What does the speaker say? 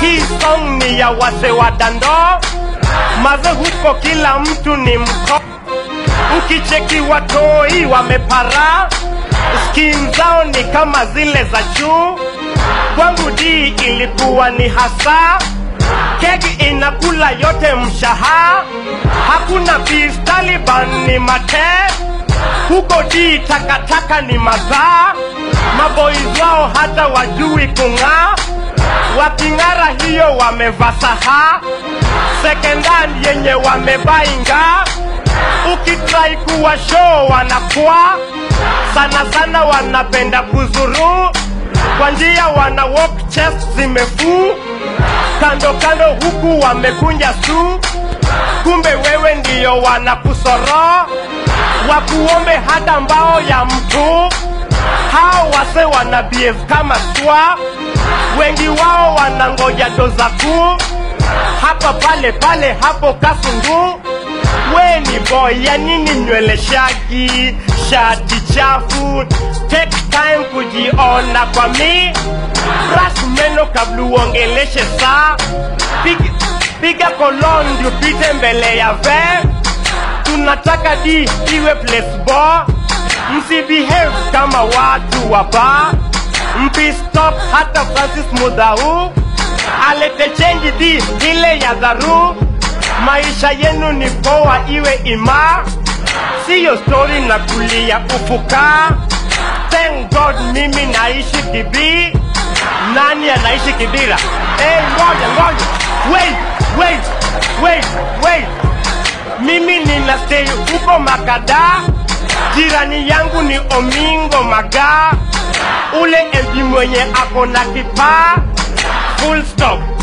hii song ni ya wase wa dando maze huko kila mtu ni mko ukicheki watoi wamepara skin zao ni kama zile za juu kwangu di ilikuwa ni hasa keki inakula yote mshaha hakuna beef taliban ni mate huko di takataka ni madhaa maboys wao hata wajui kung'aa waking'ara hiyo wamevasaha secondhand yenye wamebainga ukitrai kuwa show wanakuwa sana sana wanapenda kuzuru kwa njia wana walk chest zimefuu kando kando huku wamekunja su kumbe wewe ndiyo wanakusoro wakuombe hata mbao ya mtu hao wase wana behave kama swa wengi wao wanangoja doza kuu hapa pale pale hapo kasungu we ni boy ya nini nywele shagi shati chafu take time kujiona kwa mi brush meno kabla uongeleshe saa piga, piga kolon ndio pite mbele ya ve tunataka di iwe place bo msibehave kama watu wa bar mpistop hata francis mudhau alete chenji di ile ya dharu maisha yenu ni poa iwe ima siyo stori na kulia ufuka thank god mimi naishi kibii nani anaishi kibira hey, ngoja ngoja wait wait wait wait mimi nina stay huko makada jirani yangu ni omingo magaa ule mp mwenye ako na kipaa full stop